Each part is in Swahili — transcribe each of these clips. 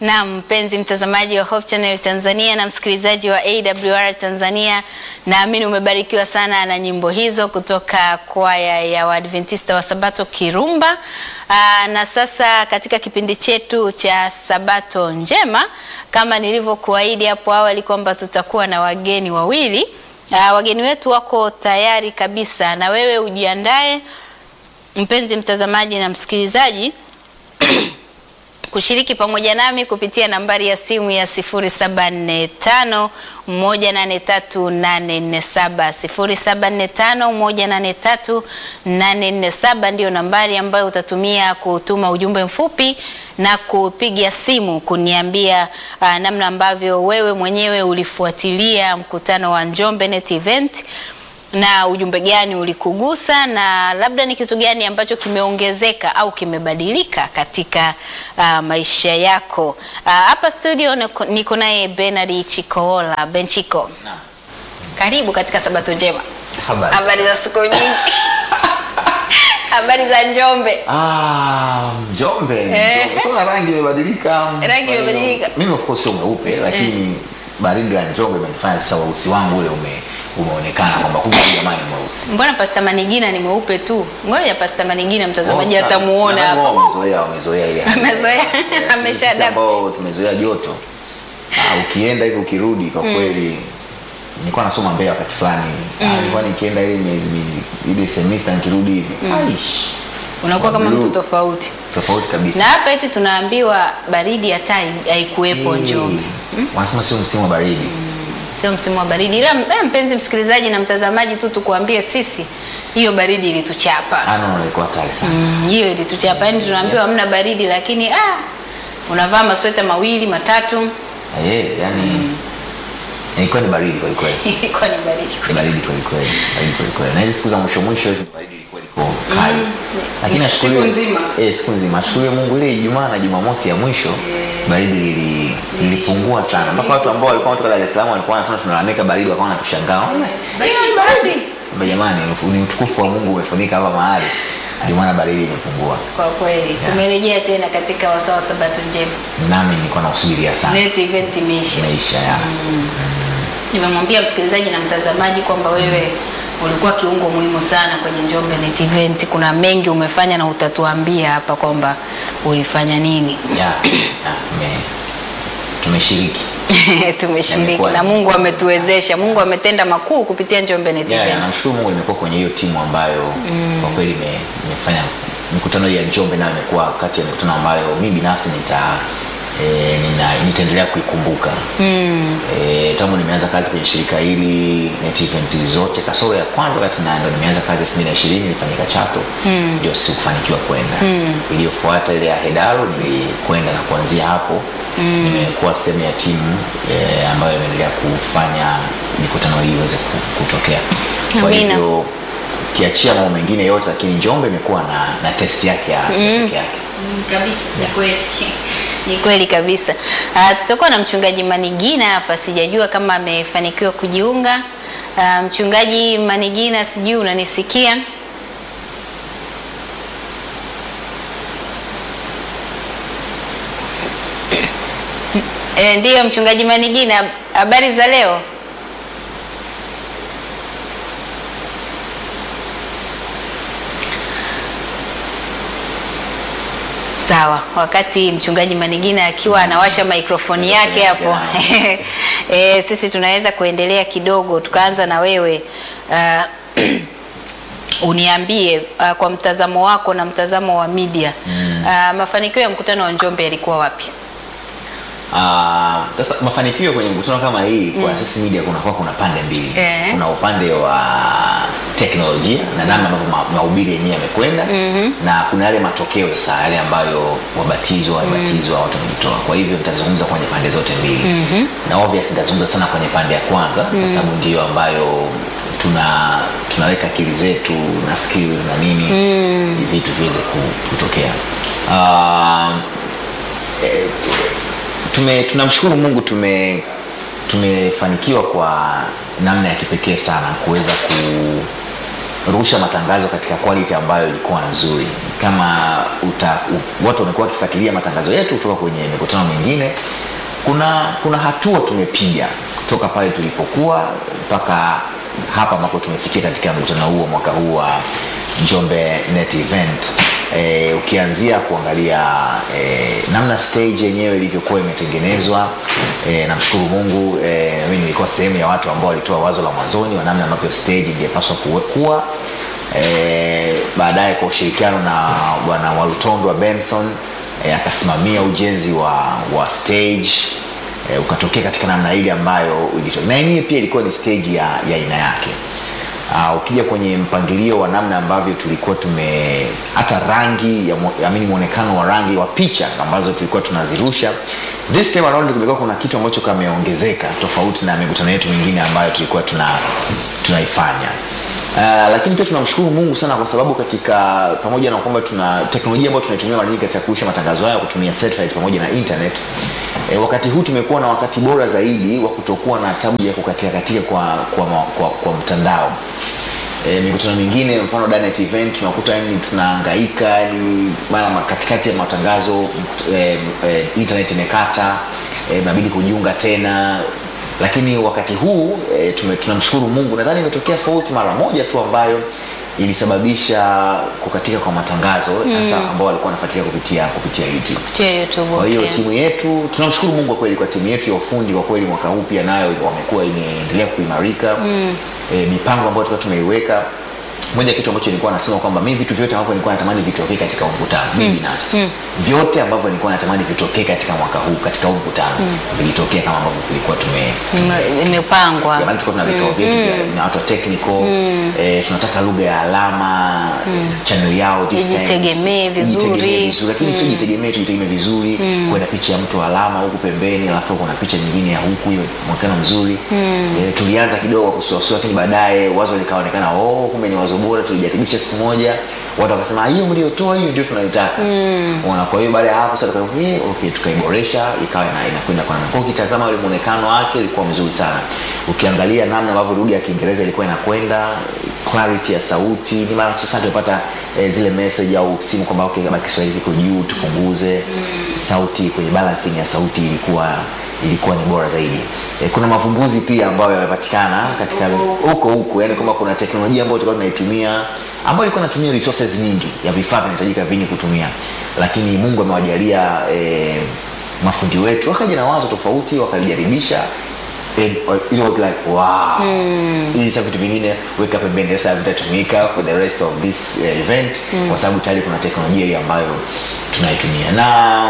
Na mpenzi mtazamaji wa Hope Channel Tanzania na msikilizaji wa AWR Tanzania, naamini umebarikiwa sana na nyimbo hizo kutoka kwaya ya Waadventista wa Sabato Kirumba. Aa, na sasa katika kipindi chetu cha Sabato Njema, kama nilivyokuahidi hapo awali kwamba tutakuwa na wageni wawili. Aa, wageni wetu wako tayari kabisa, na wewe ujiandae mpenzi mtazamaji na msikilizaji kushiriki pamoja nami kupitia nambari ya simu ya 0745 183 847 ndio nambari ambayo utatumia kutuma ujumbe mfupi na kupiga simu kuniambia uh, namna ambavyo wewe mwenyewe ulifuatilia mkutano wa Njombe Net Event na ujumbe gani ulikugusa na labda ni kitu gani ambacho kimeongezeka au kimebadilika katika uh, maisha yako. Hapa uh, studio niko- niko naye Bernard Chikoola Benchiko. Naam. Karibu katika Sabato njema. Habari. Habari za siku nyingi. Habari za Njombe. Ah, Njombe. Eh. Njombe. Sasa rangi imebadilika. Rangi Kwa hiyo, imebadilika. Mimi of course sio mweupe lakini baridi ya Njombe imenifanya sasa weusi wangu ule ume umeonekana kwamba kumbe huyu jamaa ni mweusi. Mbona Pasta Manigina ni mweupe tu? Ngoja Pasta Manigina mtazamaji Oh, sana. atamuona Nadhani wao hapa. Wamezoea, wamezoea ile. hali. Amezoea, Eh, amesha sisi adapt. ambao tumezoea joto. Ah, ukienda hivi ukirudi kwa kweli nilikuwa nasoma Mbeya wakati fulani. Ah, nilikuwa nikienda ile miezi mi- ile semester nikirudi hivi. Aish. Unakuwa kama mtu Blue. tofauti. Tofauti kabisa. Na hapa eti tunaambiwa baridi hata hai- haikuwepo Njombe. Eh, Wanasema sio msimu wa baridi. Sio msimu wa baridi. Ila eh, mpenzi msikilizaji na mtazamaji tu tukuambie sisi hiyo baridi ilituchapa. Ah, no, no, ilikuwa hatari sana. Mm, hiyo ilituchapa. Yaani tunaambiwa hamna baridi lakini ah unavaa masweta mawili matatu Eh, yani ilikuwa ni baridi kweli kweli. ilikuwa ni baridi. Ni baridi kweli kweli. Baridi kweli kweli. Na hizi siku za mwisho mwisho hizi baridi ilikuwa iko kali. Lakini nashukuru Siku nzima. Eh, siku nzima. Nashukuru Mungu ile Ijumaa na Jumamosi ya mwisho baridi lili lilipungua sana. Mpaka watu ambao walikuwa kutoka Dar es Salaam walikuwa wanatuna tunalalamika baridi wakawa wanatushangaa. Baridi baridi. Kwamba jamani ni utukufu wa Mungu umefunika hapa mahali. Ndio maana baridi imepungua. Kwa kweli tumerejea tena katika wasaa wa Sabato njema. Nami nilikuwa nausubiria sana. Net event imeisha. Maisha ya. Nimemwambia msikilizaji na mtazamaji kwamba wewe ulikuwa kiungo muhimu sana kwenye Njombe Net Event. Kuna mengi umefanya na utatuambia hapa kwamba ulifanya nini. Ya. ya, tume- Tumeshiriki. Tumeshiriki Yamekuwa na ni- Mungu ametuwezesha. Mungu ametenda makuu kupitia Njombe Net Yeah, yeah, Event. namshukuru Mungu nimekuwa kwenye hiyo timu ambayo kwa kweli ime- imefanya mikutano hii ya Njombe nayo imekuwa kati ya mikutano ambayo mimi binafsi nita e, nina, nitaendelea kuikumbuka mm. e, tangu nimeanza kazi kwenye shirika hili Net Event zote kasoro ya kwanza wakati na ndo nimeanza kazi 2020 nilifanyika Chato ndio sikufanikiwa kwenda iliyofuata ile ya Hedaro nilikwenda na kuanzia hapo nimekuwa sehemu ya timu e, ambayo imeendelea kufanya mikutano hii iweze ku- kutokea kwa Amina. hivyo ukiachia mambo mengine yote lakini Njombe imekuwa na, na test yake ya ya pekee yake Mm, kabisa ni kweli ni kweli kabisa uh, tutakuwa na mchungaji manigina hapa sijajua kama amefanikiwa kujiunga uh, mchungaji manigina sijui unanisikia E, ndiyo mchungaji manigina habari za leo Sawa, wakati mchungaji Manigina akiwa anawasha mikrofoni yake hapo e, sisi tunaweza kuendelea kidogo, tukaanza na wewe uh, uniambie uh, kwa mtazamo wako na mtazamo wa media mm. uh, mafanikio ya mkutano wa Njombe yalikuwa wapi? Ah, sasa mafanikio kwenye mkutano kama hii kwa sisi media kunakuwa kuna pande mbili Eh. kuna upande wa teknolojia na namna ambavyo ma- mahubiri yenyewe yamekwenda na kuna yale matokeo sasa yale ambayo wabatizwa wabatizwa watu wamejitoa kwa hivyo nitazungumza kwenye pande zote mbili na obvious nitazungumza sana kwenye pande ya kwanza kwa sababu ndiyo ambayo tuna tunaweka akili zetu na skills na nini ili vitu viweze ku- kutokea Ah, eh, tume tunamshukuru Mungu tume tumefanikiwa kwa namna ya kipekee sana kuweza kurusha matangazo katika quality ambayo ilikuwa nzuri. Kama uta, u, watu wamekuwa wakifuatilia matangazo yetu kutoka kwenye mikutano mingine kuna kuna hatua tumepiga kutoka pale tulipokuwa mpaka hapa ambako tumefikia katika mkutano huu wa mwaka huu wa Njombe Net Event e, ukianzia kuangalia e, namna stage yenyewe ilivyokuwa imetengenezwa e, namshukuru Mungu e, mimi nilikuwa sehemu ya watu ambao walitoa wazo la mwanzoni wa namna ambavyo stage ingepaswa kuwe- kuwa e, baadaye kwa ushirikiano na bwana Walutondo wa Benson e, akasimamia ujenzi wa, wa stage e, ukatokea katika namna ile ambayo ilito- na yenyewe pia ilikuwa ni stage ya ya aina yake Uh, ukija kwenye mpangilio wa namna ambavyo tulikuwa tume hata rangi ya mo- amini mwonekano wa rangi wa picha ambazo tulikuwa tunazirusha this time around kumekuwa kuna kitu ambacho kameongezeka tofauti na mikutano yetu mingine ambayo tulikuwa tuna tunaifanya Uh, lakini pia tunamshukuru Mungu sana kwa sababu katika pamoja na kwamba tuna teknolojia ambayo tunaitumia mara nyingi katika kurusha matangazo haya kutumia satellite pamoja na internet E, wakati huu tumekuwa na wakati bora zaidi wa kutokuwa na tabu ya kukatia katika kwa, kwa, kwa, kwa, kwa mtandao e, mikutano mingine mfano Danet event tunakuta yani tunahangaika yani mara ma- katikati ya matangazo mkut- e, e, internet imekata e, inabidi kujiunga tena lakini wakati huu e, tume, tunamshukuru Mungu nadhani imetokea fault mara moja tu ambayo ilisababisha kukatika kwa matangazo hasa ambao walikuwa wanafuatilia kupitia kupitia YouTube kupitia YouTube. kwa hiyo okay. timu yetu tunamshukuru mungu kwa kweli kwa timu yetu ya ufundi kwa kweli mwaka huu pia nayo wamekuwa imeendelea kuimarika mm. e, mipango ambayo tulikuwa tumeiweka moja ya kitu ambacho nilikuwa nasema kwamba mimi vitu vyote ambavyo nilikuwa natamani vitokee katika huu mkutano mimi binafsi vyote ambavyo nilikuwa natamani vitokee katika mwaka huu katika huu mkutano vilitokea kama ambavyo vilikuwa tume Ime- imepangwa jamani tulikuwa tuna vikao vyetu vya- na watu wa technical eh, tunataka lugha ya alama channel yao this time. Ijitegemee vizuri. Ijitegemee vizuri lakini sio jitegemee tu itegemee vizuri kuwe na picha ya mtu wa alama huku pembeni alafu kuna picha nyingine ya huku hiyo mwonekano mzuri eh, tulianza kidogo kwa kusuasua lakini baadaye wazo likaonekana oh kumbe ni wazo bora tulijaribisha siku moja watu wakasema "Ah, hiyo mliotoa hiyo ndio tunaitaka Unaona, kwa hiyo baada ya hapo sasa tuka eh, okay tukaiboresha ikawa ina- inakwenda kwa namna kwa hiyo ukitazama ule muonekano wake ilikuwa mzuri sana ukiangalia namna ambavyo lugha ya Kiingereza ilikuwa inakwenda clarity ya sauti ni mara chache sana tupata eh, zile message au simu kwamba okay kama Kiswahili kiko juu tupunguze sauti kwenye balancing ya sauti ilikuwa ilikuwa ni bora zaidi e, kuna mavumbuzi pia ambayo yamepatikana katika huko huko yani kwamba kuna teknolojia ambayo tulikuwa tunaitumia ambayo ilikuwa inatumia resources nyingi ya vifaa vinahitajika vingi kutumia lakini mungu amewajalia e, mafundi wetu wakaja na wazo tofauti wakalijaribisha And it was like wow hizi sasa vitu vingine weka pembeni sasa vitatumika for the rest of this uh, event kwa sababu tayari kuna teknolojia hii ambayo tunaitumia na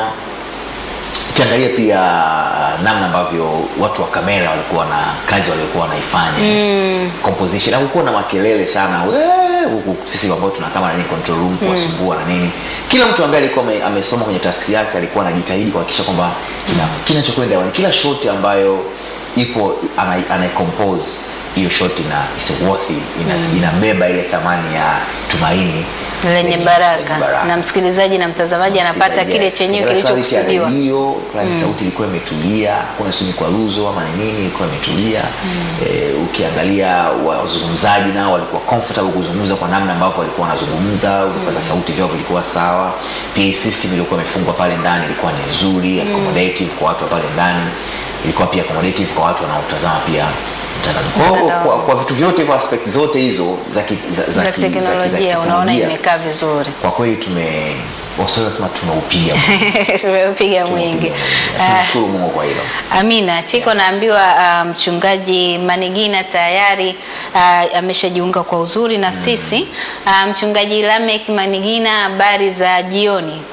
ukiangalia pia namna ambavyo watu wa kamera walikuwa na kazi waliokuwa wanaifanya mm. composition hakukuwa na makelele sana "Wee!" huku sisi ambao tuna kama nani control room kuwasumbua na nini kila mtu ambaye alikuwa ame- amesoma kwenye taski yake alikuwa anajitahidi kuhakikisha kwamba kina kinachokwenda hewani kila shoti ambayo ipo ana- anaicompose hiyo shot ina is worthy ina, inabeba ile thamani ya tumaini lenye baraka na msikilizaji na mtazamaji anapata Yes, kile yes. chenyewe Ukiangalia clarity ya kilichokusudiwa redio, clarity sauti ilikuwa imetulia kuna sio mikwaruzo ama ni nini ilikuwa imetulia eh, ukiangalia wazungumzaji nao walikuwa comfortable kuzungumza kwa namna ambavyo walikuwa wanazungumza vipaza sauti vyao vilikuwa sawa PA system ilikuwa imefungwa pale ndani ilikuwa ni nzuri accommodative kwa watu wa pale ndani ilikuwa pia accommodative kwa watu wanaotazama pia mtandao. Kwa hiyo Mtandao. kwa, kwa vitu vyote kwa aspect zote hizo za ki- za, za, za ki- za ki- za teknolojia unaona kiteknolojia, imekaa vizuri kwa kweli tume waswahili wanasema tumeupiga tumepiga mwingi Ah, tunamshukuru mungu kwa hilo Amina Chiko, naambiwa ah, mchungaji Manigina tayari ah, ameshajiunga kwa uzuri na sisi. Ah, mchungaji Lamek Manigina, habari za jioni?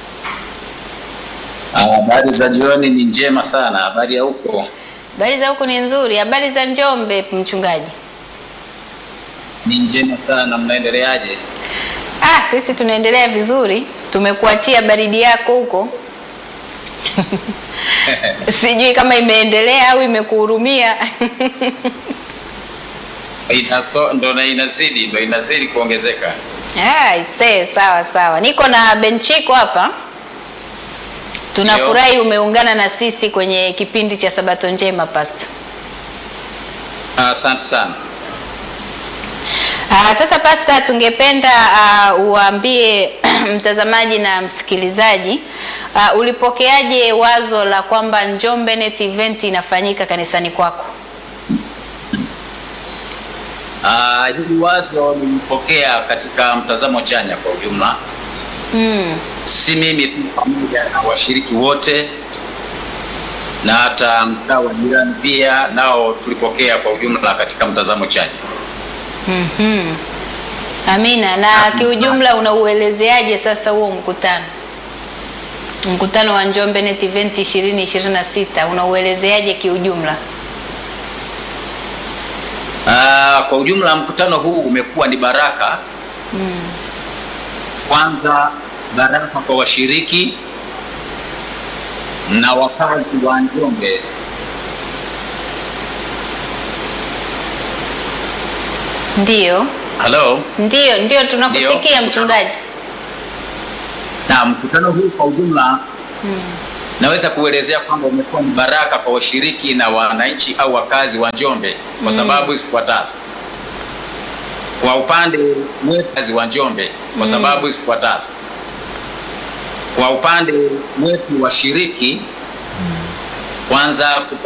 Ah, Habari za jioni ni njema sana. Habari ya huko? Habari za huku ni nzuri. Habari za Njombe, mchungaji? Ni njema sana. Mnaendeleaje? Ah, sisi tunaendelea vizuri. Tumekuachia baridi yako huko. Sijui kama imeendelea au imekuhurumia. Inaso, ndo na inazidi ndo inazidi kuongezeka. Ah, ise, sawa sawa. Niko na Benchiko hapa. Tunafurahi umeungana na sisi kwenye kipindi cha Sabato Njema Pastor. Ah, Asante sana. Ah, sasa Pastor, tungependa uh, uambie mtazamaji na msikilizaji, uh, ulipokeaje wazo la kwamba Njombe Net Event inafanyika kanisani kwako? Ah, hili wazo nilipokea katika mtazamo chanya kwa ujumla, Mm. si mimi tu, pamoja na washiriki wote na hata mtaa wa jirani pia nao tulipokea kwa ujumla katika mtazamo chanya. Mhm. Amina. Na kiujumla unauelezeaje sasa huo mkutano? Mkutano wa Njombe Net Event 2026 unauelezeaje kiujumla? Ah, kwa ujumla mkutano huu umekuwa ni baraka kwanza, baraka kwa washiriki na wakazi wa Njombe Ndiyo, Halo. ndiyo, ndiyo tunakusikia Ndiyo. mchungaji. Na mkutano huu kwa ujumla naweza kuelezea kwamba umekuwa ni baraka kwa washiriki na wananchi au wakazi wa Njombe kwa sababu ifuatazo. Kwa upande wetu wakazi wa Njombe kwa sababu ifuatazo. Kwa upande wetu washiriki, kwanza